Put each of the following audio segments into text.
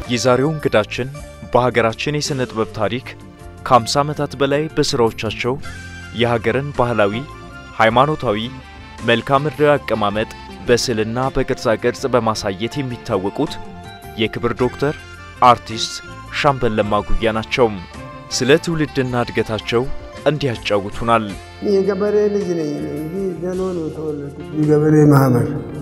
የዛሬው እንግዳችን በሀገራችን የሥነ ጥበብ ታሪክ ከ50 ዓመታት በላይ በሥራዎቻቸው የሀገርን ባህላዊ፣ ሃይማኖታዊ፣ መልክዓ ምድራዊ አቀማመጥ በስዕልና በቅርጻ ቅርጽ በማሳየት የሚታወቁት የክብር ዶክተር አርቲስት ሻምበል ለማ ጉያ ናቸው። ስለ ትውልድና እድገታቸው እንዲህ ያጫውቱናል። የገበሬ ልጅ ነኝ እንጂ ገሎ ነው ተወለድኩት። የገበሬ ማህበር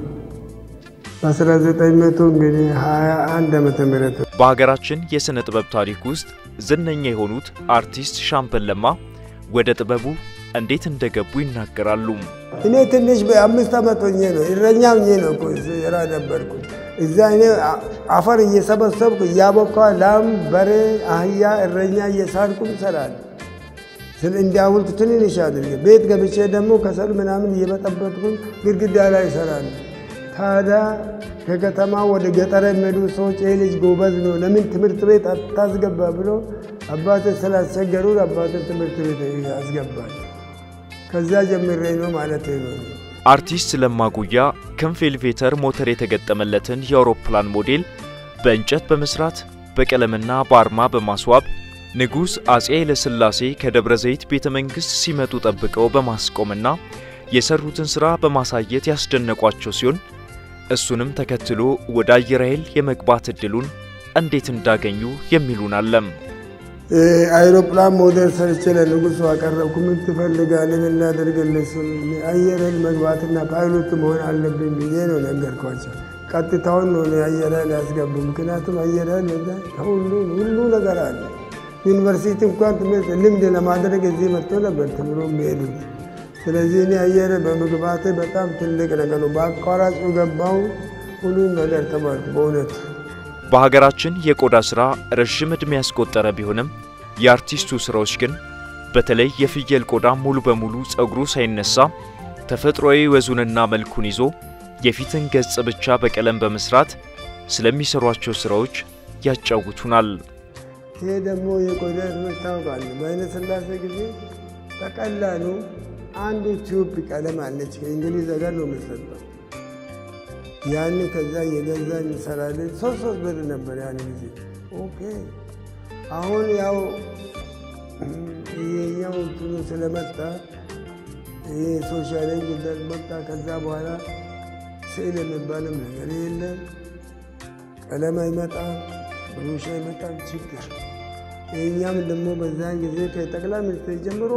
በ1900 እንግዲህ 21 ዓመተ ምህረት በሀገራችን የሥነ ጥበብ ታሪክ ውስጥ ዝነኛ የሆኑት አርቲስት ሻምበል ለማ ወደ ጥበቡ እንዴት እንደገቡ ይናገራሉ። እኔ ትንሽ በአምስት ዓመት ሆኜ ነው እረኛ ሆኜ ነው እኮ ስራ ነበርኩ። እዛ እኔ አፈር እየሰበሰብኩ እያቦካ ላም፣ በሬ፣ አህያ እረኛ እየሳልኩም እሰራለሁ። እንዲያውልት ትንንሽ አድርጌ ቤት ገብቼ ደግሞ ከሰል ምናምን እየበጠበጥኩኝ ግድግዳ ላይ እሰራለሁ። ታዲያ ከከተማ ወደ ገጠር የሚሄዱ ሰዎች ይህ ልጅ ጎበዝ ነው ለምን ትምህርት ቤት አታስገባ ብሎ አባቴ ስላስቸገሩ አባቴ ትምህርት ቤት ያስገባል። ከዛ ጀምሬ ነው ማለት ነው። አርቲስት ለማ ጉያ ክንፍ ኤሌቬተር ሞተር የተገጠመለትን የአውሮፕላን ሞዴል በእንጨት በመስራት በቀለምና በአርማ በማስዋብ ንጉሥ አፄ ኃይለሥላሴ ከደብረ ዘይት ቤተ መንግሥት ሲመጡ ጠብቀው በማስቆምና የሰሩትን ሥራ በማሳየት ያስደነቋቸው ሲሆን እሱንም ተከትሎ ወደ አየር ኃይል የመግባት ዕድሉን እንዴት እንዳገኙ የሚሉን አለም። አይሮፕላን ሞዴል ሰርቼ ለንጉሱ አቀረብኩ። ምን ትፈልጋለህ? ምን ላደርግልህ? አየር ኃይል መግባትና ፓይሎት መሆን አለብኝ ብዬ ነው ነገርኳቸው። ቀጥታውን ነው አየር ኃይል ያስገቡ። ምክንያቱም አየር ኃይል ሁሉ ሁሉ ነገር አለ። ዩኒቨርሲቲ እንኳን ትምህርት ልምድ ለማድረግ እዚህ መጥቶ ነበር ተምሮ የሚሄዱት። ስለዚህ እኔ አየር በመግባቴ በጣም ትልቅ ነገር ነው። በአቋራጭ ገባው ሁሉም ነገር ተማርኩ በእውነቱ። በሀገራችን የቆዳ ሥራ ረዥም ዕድሜ ያስቆጠረ ቢሆንም የአርቲስቱ ሥራዎች ግን በተለይ የፍየል ቆዳ ሙሉ በሙሉ ጸጉሩ ሳይነሳ ተፈጥሯዊ ወዙንና መልኩን ይዞ የፊትን ገጽ ብቻ በቀለም በመስራት ስለሚሰሯቸው ሥራዎች ያጫውቱናል። ይሄ ደግሞ የቆዳ ትምህርት ታውቃለህ። በኃይለ ሥላሴ ጊዜ በቀላሉ አንዱ ቲዩብ ቀለም አለች ከእንግሊዝ ሀገር ነው የምትሰጠው። ያን ከዛ የገዛ እንሰራለን። ሶስት ሶስት ብር ነበር ያን ጊዜ። ኦኬ አሁን ያው ይሄኛው እንትኑ ስለመጣ ይሄ ሶሻላዊ ጉዳይ መጣ። ከዛ በኋላ ስዕል የሚባልም ነገር የለም። ቀለም አይመጣም፣ ብሩሽ አይመጣም። ችግር ይህኛም ደግሞ በዛን ጊዜ ከጠቅላይ ሚኒስትር ጀምሮ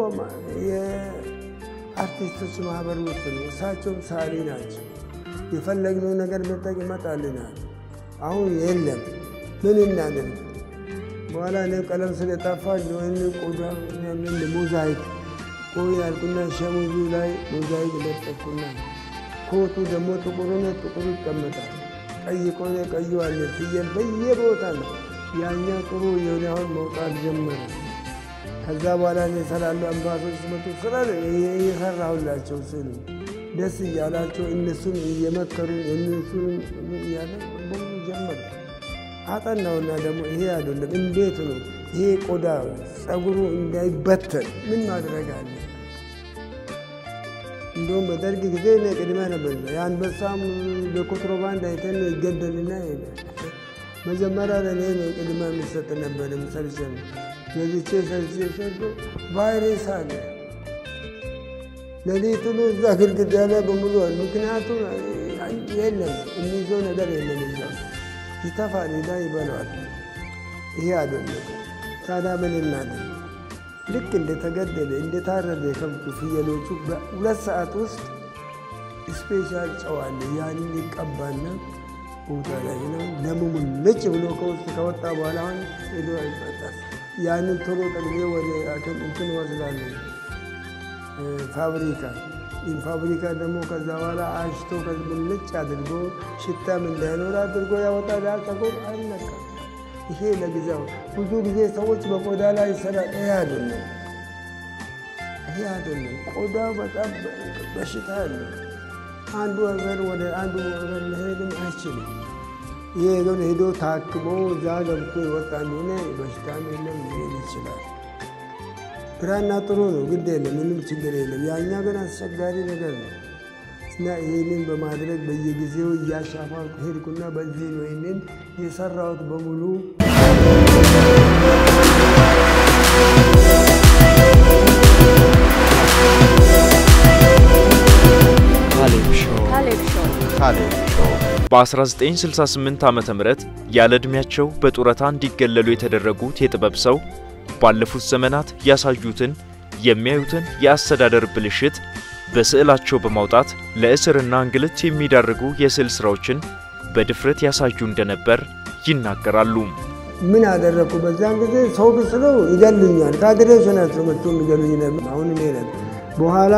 የአርቲስቶች ማህበር ውስጥ ነው። እሳቸውም ሳሊ ናቸው። የፈለግነው ነገር መጠቅ ይመጣልናል። አሁን የለም። ምን እናድርግ? በኋላ እኔ ቀለም ስለጠፋ ወይም ቆዳ ሞዛይክ ቆይ ያልኩና ሸሚዙ ላይ ሞዛይክ ለጠፍኩና ኮቱ ደግሞ ጥቁር ነው፣ ጥቁሩ ይቀመጣል። ቀይ ቆነ ቀዩ አለ። ፍየል በየቦታ ነው። ያኛ ጥሩ የሆነ አሁን መውጣት ጀመረ። ከዛ በኋላ እኔ እሰራለሁ። አምባሶች ሲመጡ ስራ እየሰራሁላቸው ስሉ ደስ እያላቸው እነሱን እየመከሩ እነሱን እያለ በሙሉ ጀመረ። አጠናውና ደግሞ ይሄ አይደለም እንዴት ነው ይሄ ቆዳ ጸጉሩ እንዳይበተን ምን ማድረግ አለ? እንደውም በደርግ ጊዜ እኔ ቅድሚያ ነበር የአንበሳም በኮንትሮባንድ አይተን ነው ይገደልና ሄደ። መጀመሪያ ለእኔ ነው ቅድሚያ የሚሰጥ ነበር። ሰርቼ ገዝቼ ሰርቼ ሰርቶ ቫይረስ አለ ሌሊቱን እዛ ግድግዳ ላይ በሙሉ አሉ። ምክንያቱም የለም የሚይዘው ነገር የለም። እዛ ይተፋል፣ ሄዳ ይበላዋል። ይሄ አይደለም። ታዲያ ምን እናድርግ? ልክ እንደተገደለ እንደታረደ ከብቱ ፍየሎቹ በሁለት ሰዓት ውስጥ ስፔሻል ጨው አለ። ያንን ይቀባና ቦታ ላይ ነው ደሙ ሙልጭ ብሎ ከውስጥ ከወጣ በኋላ አሁን ሄዶ አይበጣል። ያንን ቶሎ ጠቅሜ ወደ እንትን ወስዳለሁ ፋብሪካ ፋብሪካ ደግሞ ከዛ በኋላ አሽቶ ሙልጭ አድርጎ ሽታም እንዳይኖር አድርጎ ያወጣል። ጸጉር አይነካም። ይሄ ለጊዜው ብዙ ጊዜ ሰዎች በቆዳ ላይ ይሰራ። ይሄ አይደለም፣ ይሄ አይደለም። ቆዳው በጣም በሽታ አለ። አንዱ ሀገር ወደ አንዱ ሀገር መሄድም አይችልም። ይሄ ግን ሄዶ ታክሞ እዛ ገብቶ የወጣ እንደሆነ በሽታም የለም ሊሄድ ይችላል። ግራና ጥሩ ነው፣ ግድ የለም፣ ምንም ችግር የለም። ያኛ ግን አስቸጋሪ ነገር ነው። እና ይህንን በማድረግ በየጊዜው እያሻፋልኩ ሄድኩና በዚህ ነው ይህንን የሰራሁት በሙሉ ካሌብ ሾው ካሌብ ሾው ካሌብ ሾው በ1968 ዓ ም ያለ ዕድሜያቸው በጡረታ እንዲገለሉ የተደረጉት የጥበብ ሰው ባለፉት ዘመናት ያሳዩትን የሚያዩትን የአስተዳደር ብልሽት በስዕላቸው በማውጣት ለእስርና እንግልት የሚዳርጉ የስዕል ሥራዎችን በድፍረት ያሳዩ እንደነበር ይናገራሉ። ምን አደረግኩ? በዛን ጊዜ ሰው ብስለው ይገሉኛል። ካድሬዎች ናቸው መጥቶ የሚገሉኝ ነበር። አሁን እኔ ነኝ። በኋላ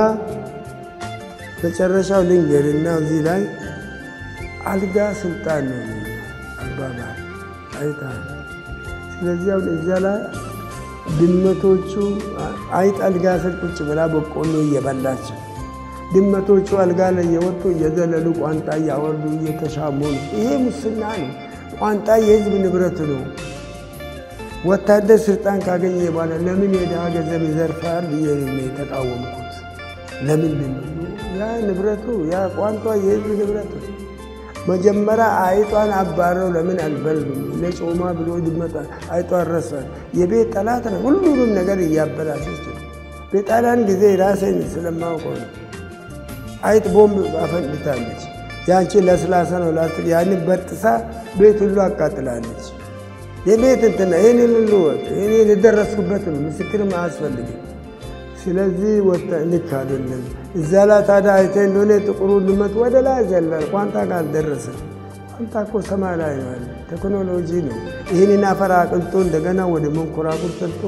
መጨረሻው ልንገርና እዚህ ላይ አልጋ ስልጣን ነው አባባል አይተሃል። ስለዚህ አሁን እዚያ ላይ ድመቶቹ አይጥ አልጋ ስር ቁጭ ብላ በቆሎ እየበላቸው ድመቶቹ አልጋ ላይ እየወጡ እየዘለሉ ቋንጣ እያወርዱ እየተሻሙ ነው። ይሄ ሙስና ነው። ቋንጣ የህዝብ ንብረት ነው። ወታደር ስልጣን ካገኘ በኋላ ለምን የድሃ ገንዘብ ይዘርፋል ብዬ ነው የተቃወምኩት። ለምንድን ነው ያ ንብረቱ ያ ቋንቋ የህዝብ ንብረት ነው። መጀመሪያ አይጧን አባረው ለምን አልበሉም? ለጮማ ብሎ ድመጣ አይጧን ረሷል። የቤት ጠላት ነው። ሁሉንም ነገር እያበላሸች ነው። በጣሊያን ጊዜ ራሴን ስለማውቀው ነው። አይጥ ቦምብ አፈንድታለች። ያንቺ ለስላሳ ነው ላስቲክ ያንን በጥሳ ቤት ሁሉ አቃጥላለች። የቤት እንትና ይህንን ሁሉ ወጥ ይህን የደረስኩበት ነው። ምስክርም አያስፈልግም። ስለዚህ ወጣ ልክ አይደለም። እዛ ላይ ታዲያ አይተህ እንደሆነ ጥቁሩ ድመት ወደ ላይ ዘላል። ቋንጣ ጋር አልደረሰ። ቋንጣ እኮ ሰማይ ላይ ነው ያለ ቴክኖሎጂ ነው። ይህንን አፈር አቅልጦ እንደገና ወደ መንኮራኩር ሰርቶ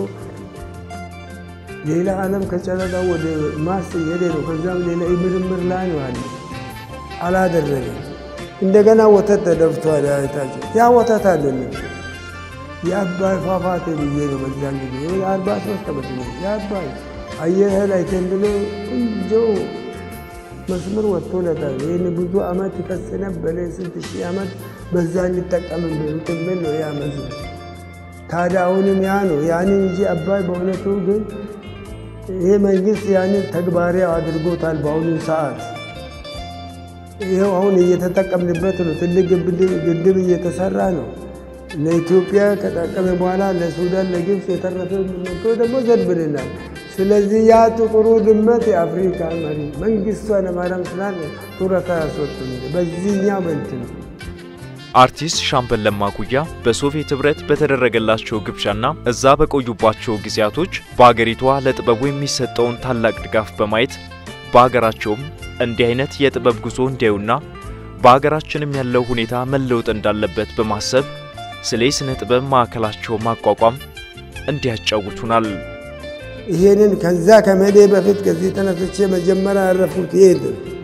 ሌላ ዓለም ከጨረቃ ወደ ማርስ እየሄደ ነው። ከዚያም ሌላ ምርምር ላይ ነው ያለ አላደረገም። እንደገና ወተት ተደፍቷል። አይታቸው ያ ወተት አይደለም የአባይ ፏፏቴ ብዬ ነው በዛን ጊዜ አርባ ሶስት ዓመት ነው የአባይ አየር ላይ ተንብሎ ቆንጆ መስመር ወጥቶለታል። ይህን ብዙ ዓመት ይፈስ ነበረ ስንት ሺህ ዓመት በዛ እንጠቀምበት የሚል ነው ያ መስመር። ታዲያ አሁንም ያ ነው ያንን እንጂ አባይ በእውነቱ ግን ይሄ መንግስት ያንን ተግባራዊ አድርጎታል። በአሁኑ ሰዓት ይኸው አሁን እየተጠቀምንበት ነው። ትልቅ ግድብ እየተሰራ ነው። ለኢትዮጵያ ከጠቀመ በኋላ ለሱዳን፣ ለግብፅ የተረፈ መቶ ደግሞ ዘንብልናል። ስለዚህ ያ ጥቁሩ ድመት የአፍሪካ መሪ መንግስቱ ኃይለማርያም ስላለ ጡረታ ያስወጡን በዚህኛው በንት ነው። አርቲስት ሻምበል ለማ ጉያ በሶቪየት ኅብረት በተደረገላቸው ግብዣና እዛ በቆዩባቸው ጊዜያቶች በአገሪቷ ለጥበቡ የሚሰጠውን ታላቅ ድጋፍ በማየት በአገራቸውም እንዲህ አይነት የጥበብ ጉዞ እንዲያዩና በአገራችንም ያለው ሁኔታ መለወጥ እንዳለበት በማሰብ ስለ የሥነ ጥበብ ማዕከላቸው ማቋቋም እንዲያጫውቱናል። ይሄንን ከዛ ከመሄዴ በፊት ከዚህ ተነስቼ መጀመሪያ ያረፍኩት ይሄድ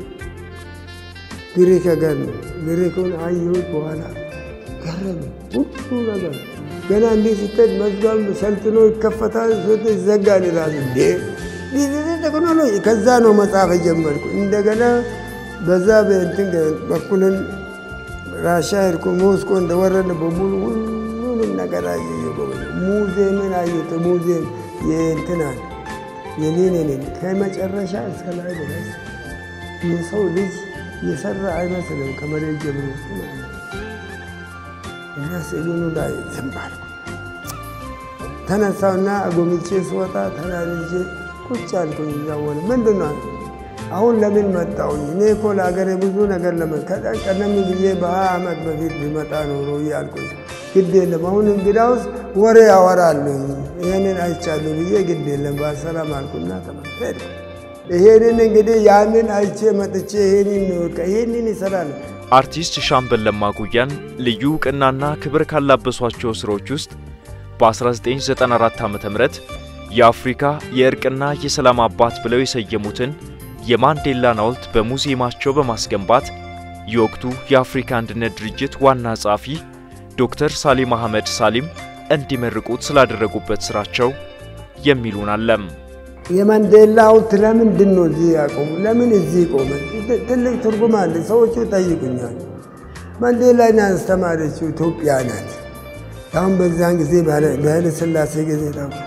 ግሪክ ሀገር ነው። ግሪኩን አየሁት። በኋላ ገረመ ሁሉ ነገር ገና እንዲህ ስትሄድ መዝጋም ሰልጥኖ ይከፈታል፣ ሶት ይዘጋል። ራሱ እንዴ ቴክኖሎጂ ከዛ ነው መጽሐፍ የጀመርኩ። እንደገና በዛ በእንትን በኩልን ራሻ ሄድኩ። ሞስኮ እንደወረደ በሙሉ ሁሉንም ነገር አየ። ሙዚየምን አየሁት። ሙዚየም የእንትናል የሌኔንን ከመጨረሻ እስከ ላይ ድረስ የሰው ልጅ የሰራ አይመስልም። ከመሬት ጀምሮ እና ስዕሉኑ ላይ ዝም አልኩ። ተነሳውና አጎምቼ ስወጣ ተናንጄ ቁጭ አልኩኝ። እያወለ ምንድን ነው አሁን ለምን መጣሁኝ? እኔ እኮ ለሀገሬ ብዙ ነገር ቀደም ብዬ በሀያ ዓመት በፊት ቢመጣ ኖሮ እያልኩኝ ግድ የለም አሁን እንግዳውስ ወሬ ያወራሉኝ ይህንን አይቻለሁ ብዬ ግድ የለም በሰላም አልኩና ተመሄድ ይሄንን እንግዲህ ያንን አይቼ መጥቼ ይሄንን ይሄንን ይሰራል። አርቲስት ሻምበል ለማ ጉያን ልዩ ዕውቅናና ክብር ካላበሷቸው ሥራዎች ውስጥ በ1994 ዓ ም የአፍሪካ የእርቅና የሰላም አባት ብለው የሰየሙትን የማንዴላን ሐውልት በሙዚየማቸው በማስገንባት የወቅቱ የአፍሪካ አንድነት ድርጅት ዋና ጸሐፊ ዶክተር ሳሊም አህመድ ሳሊም እንዲመርቁት ስላደረጉበት ሥራቸው የሚሉን አለም። የማንዴላ ሐውልት ለምንድን ነው እዚህ ያቆሙ? ለምን እዚህ ቆመ? ትልቅ ትርጉም አለ። ሰዎቹ ጠይቁኛል። ማንዴላን ያስተማረችው ኢትዮጵያ ናት። አሁን በዛን ጊዜ በኃይለ ሥላሴ ጊዜ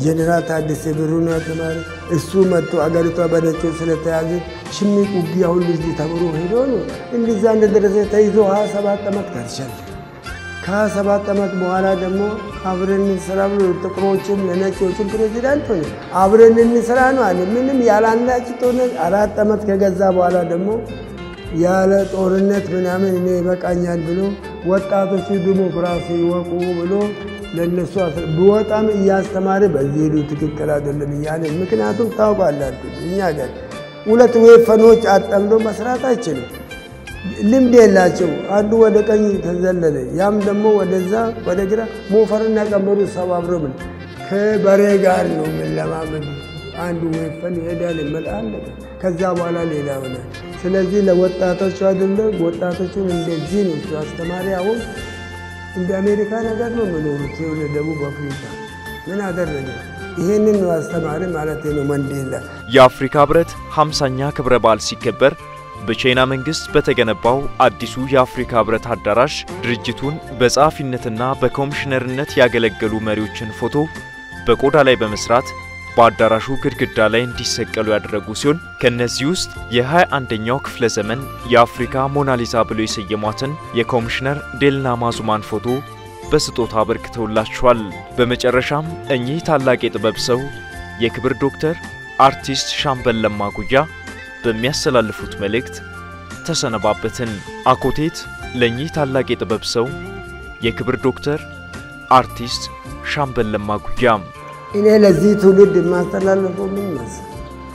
ጀኔራል ታደሰ ብሩ ነው ያስተማረ። እሱ መጥቶ አገሪቷ በነጮች ስለተያዘ ሽምቅ ውጊያ ሁሉ እዚህ ተምሮ ሄዶ ነው እንዲዛ እንደደረሰ ተይዞ ሀያ ሰባት ዓመት ከርቻለ። ከሀያ ሰባት ዓመት በኋላ ደግሞ አብረን እንስራ ብሎ ጥቁሮችም ለነጮችም ፕሬዚዳንት ሆነ። አብረን እንስራ ነው አለ። ምንም ያለ አንዳች ጦርነት አራት ዓመት ከገዛ በኋላ ደግሞ ያለ ጦርነት ምናምን እኔ ይበቃኛል ብሎ ወጣቶቹ ዲሞክራሲ ይወቁ ብሎ ለእነሱ ቢወጣም እያስተማረ በዚህ ሄዱ ትክክል አይደለም እያለ ምክንያቱም ታውቃላችሁ እኛ ጋር ሁለት ወይፈኖች አጠምዶ መስራት አይችልም። ልምድ የላቸው። አንዱ ወደ ቀኝ ተዘለለ፣ ያም ደግሞ ወደዛ ወደ ግራ ሞፈርና ቀንበሩ ሰባብሮ ምን ከበሬ ጋር ነው የምንለማመዱ። አንዱ ወይፈን ይሄዳል ይመጣል፣ ከዛ በኋላ ሌላ ሆናል። ስለዚህ ለወጣቶቹ አይደለም ወጣቶቹን እንደዚህ ነው እሱ አስተማሪ። አሁን እንደ አሜሪካ ነገር ነው የምኖሩት ወደ ደቡብ አፍሪካ ምን አደረገ? ይሄንን ነው አስተማሪ ማለት ነው መንዴላ። የአፍሪካ ህብረት 50ኛ ክብረ በዓል ሲከበር በቻይና መንግስት በተገነባው አዲሱ የአፍሪካ ህብረት አዳራሽ ድርጅቱን በጸሐፊነትና በኮሚሽነርነት ያገለገሉ መሪዎችን ፎቶ በቆዳ ላይ በመስራት በአዳራሹ ግድግዳ ላይ እንዲሰቀሉ ያደረጉ ሲሆን ከእነዚህ ውስጥ የ21ኛው ክፍለ ዘመን የአፍሪካ ሞናሊዛ ብሎ የሰየሟትን የኮሚሽነር ዴልና ማዙማን ፎቶ በስጦታ አበርክተውላቸዋል። በመጨረሻም እኚህ ታላቅ የጥበብ ሰው የክብር ዶክተር አርቲስት ሻምበል ለማ ጉያ በሚያስተላልፉት መልእክት ተሰነባበትን። አኮቴት ለእኚህ ታላቅ የጥበብ ሰው የክብር ዶክተር አርቲስት ሻምበል ለማ ጉያ እኔ ለዚህ ትውልድ የማስተላለፈው ምን መሰለህ?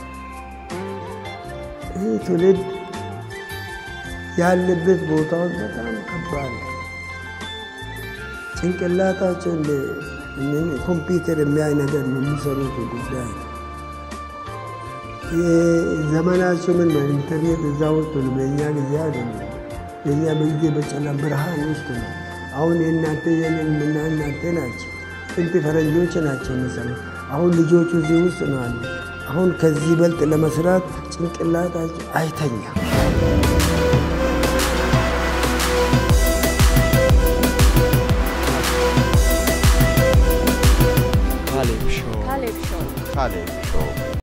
ይህ ትውልድ ያለበት ቦታዎች በጣም ከባድ ነው። ጭንቅላታቸው ኮምፒውተር የሚያይ ነገር ነው የሚሰሩት ጉዳይ ነው። ዘመናቸው ምን ነው ኢንተርኔት እዛ ውስጥ ነው። በእኛ ጊዜ አይደለም። በእኛ በጊዜ በጨለማ ብርሃን ውስጥ ነው። አሁን የእናንተ የኔን ምና እናንተ ናቸው። ጥንት ፈረንጆች ናቸው የሚሰሩ። አሁን ልጆቹ እዚህ ውስጥ ነው አሉ። አሁን ከዚህ በልጥ ለመስራት ጭንቅላታቸው አይተኛም።